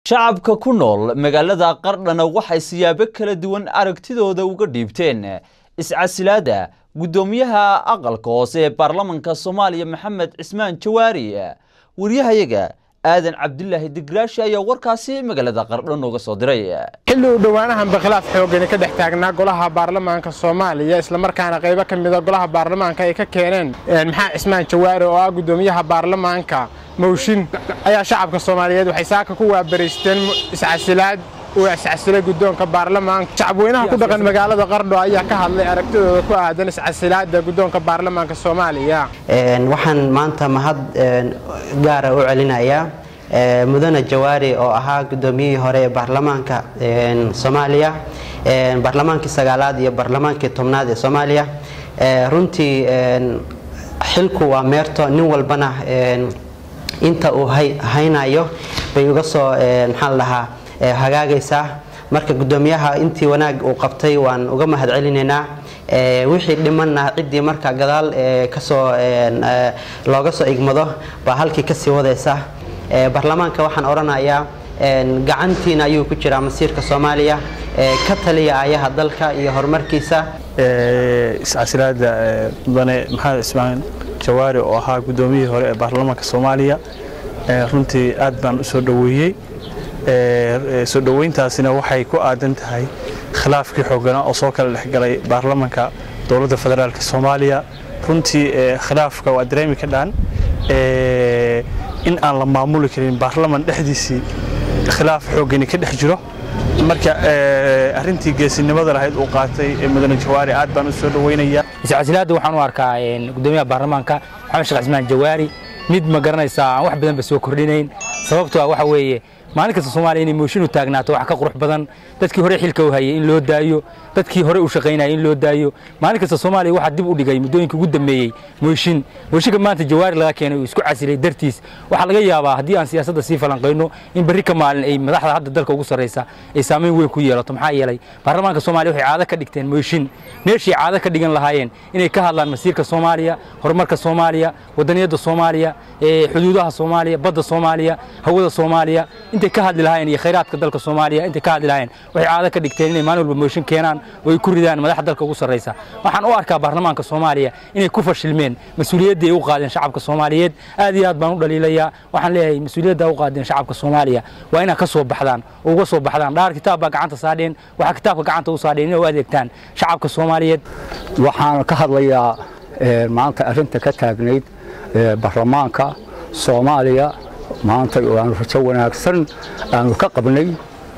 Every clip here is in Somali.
shacabka ku nool magaalada qardhana waxay siyaabo kala duwan aragtidooda uga dhiibteen iscasilaada guddoomiyaha aqalka hoose ee baarlamanka soomaaliya maxamed cismaan jawaari waryahayaga aadan cabdilaahi digraashi ayaa warkaasi magaalada qardho nooga soo diray xilli uu dhowaanahanba khilaaf xoogani ka dhex taagnaa golaha baarlamaanka soomaaliya islamarkaana qaybo ka mida golaha baarlamaanka ay ka keeneen maxaa cismaan jawaari oo ah guddoomiyaha baarlamaanka mawshin ayaa shacabka soomaaliyeed waxay saaka ku waabaraysteen iscasilaad uu iscasilay guddoonka baarlamaanka shacabweynaha ku dhaqan magaalada qardho ayaa ka hadlay aragtidooda ku aadan iscasilaada guddoonka baarlamaanka soomaaliya waxaan maanta mahad gaara u celinayaa mudane jawaari oo ahaa guddoomiyihii hore ee baarlamaanka soomaaliya baarlamaankii sagaalaad iyo baarlamaankii tobnaad ee soomaaliya runtii xilku waa meerto nin walbana inta uu haynayo bay uga soo maxaa la dhahaa hagaagaysaa marka guddoomiyaha intii wanaag uu qabtay waan uga mahad celinaynaa wixii dhimanna ciddii marka gadaal kasoo looga soo igmado baa halkii kasii wadaysa baarlamaanka waxaan odhanayaa gacantiina ayuu ku jiraa masiirka soomaaliya ka taliya aayaha dalka iyo horumarkiisa iscasilaada mudane maxamed cismaan jawaari oo ahaa guddoomiyihii hore ee baarlamaanka soomaaliya runtii aad baan u soo dhoweeyey soo dhoweyntaasina waxay ku aadan tahay khilaafkii xooganaa oo soo kala dhexgalay baarlamanka dowladda federaalk soomaaliya runtii khilaafka waa dareemi ka dhaan in aan la maamuli karin baarlaman dhexdiisii khilaaf xoogani ka dhex jiro marka arintii geesinimada lahayd uu qaatay mudane jawaari aad baan u soo dhoweynayaa iscasilaadda waxaan u arkaa gudoomiyaha baarlamaanka maxamed sheekh cismaan jawaari mid ma garanaysaa aan wax badanba soo kordhinayn sababtoo ah waxa weeye maalin kasta soomaaliya inay mooshin u taagnaato wax ka qurux badan dadkii hore xilka u hayay in loo daayo dadkii hore u shaqaynayay in loo daayo maalin kasta soomaaliya waxaa dib u dhigay muddooyinka ugu dambeeyey mooshin mooshinka maanta jawaari laga keenay uu isku casilay dartiis waxaa laga yaabaa haddii aan siyaasadda sii falanqayno in berri ka maalin ay madaxda hadda dalka ugu sarraysa ay saamayn weyn ku yeelato maxaa yeelay baarlamaanka soomaaliya waxay caado ka dhigteen mooshin meeshii caado ka dhigan lahaayeen inay ka hadlaan masiirka soomaaliya horumarka soomaaliya wadaniyadda soomaaliya xuduudaha soomaaliya badda soomaaliya hawada soomaaliya intay ka hadli lahaayeen iyo khayraadka dalka soomaaliya intay ka hadli lahaayeen waxay caado ka dhigteen inay maalin walba mooshin keenaan oo ay ku ridaan madaxda dalka ugu sarraysa waxaan u arkaa baarlamaanka soomaaliya inay ku fashilmeen mas-uuliyaddii ay u qaadeen shacabka soomaaliyeed aad iyo aad baan u dhaliilayaa waxaan leeyahay mas-uuliyadda u qaadeen shacabka soomaaliya waa inaad ka soo baxdaan oo uga soo baxdaan dhaar kitaab baa gacanta saadheen waxaa kitaabka gacanta u saadheen inay u adeegtaan shacabka soomaaliyeed waxaan ka hadlayaa maanta arrinta ka taagnayd baarlamaanka soomaaliya maanta aanu rajo wanaagsan aanu ka qabnay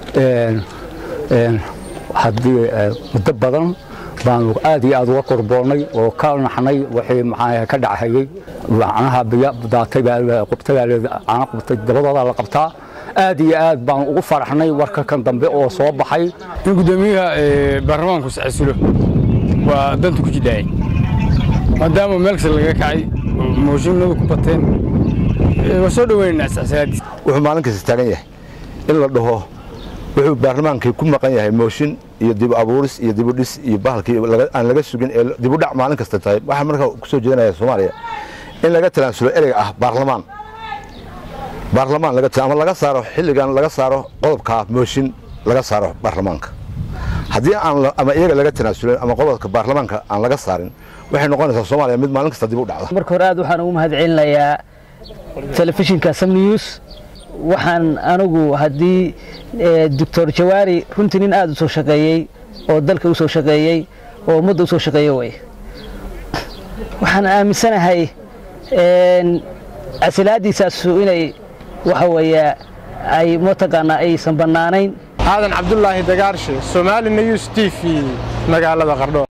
haddii muddo badan baanu aad iyo aad uga qurboonnay oo ka naxnay wixii maxaa ka dhachayey macnaha biyo daatay baa qubtay baa caana qubtay dabadoodaa la qabtaa aad iyo aad baan ugu faraxnay warka kan dambe oo soo baxay in guddoomiyaha baarlamaanku iscasilo waa danta ku jidhaayay maadaama meel kasta laga kacay mooshinadu ku bateen waa soo dhoweynaynaa iscasilaadiis wuxuu maalin kasta taagan yahay in la dhaho wuxuu baarlamaankii ku maqan yahay mooshin iyo dib abuuris iyo dibudhis iyo bahalkii aan laga sugin ee dibudhac maalin kasta tahay waxaa markaa ku soo jeedanaya soomaaliya in laga talaansulo ereyga ah baarlamaan baarlamaan laga ama laga saaro xilligan laga saaro qodobka mooshin laga saaro baarlamaanka haddii aan ama iyaga laga tanaasulin ama qodobka baarlamaanka aan laga saarin waxay noqonaysaa soomaaliya mid maalin kasta dib u dhacda marka hore aad waxaan ugu mahad celinayaa telefishinka sam news waxaan anigu haddii doctor jawaari runtii nin aad u soo shaqeeyey oo dalka u soo shaqeeyey oo ummadda u soo shaqeeyo way waxaan aaminsanahay casilaadiisaasu inay waxa weeye ay mataqaanaa aysan bannaanayn aadan cabdulaahi dagaarshe somaali news t v magaalada qardho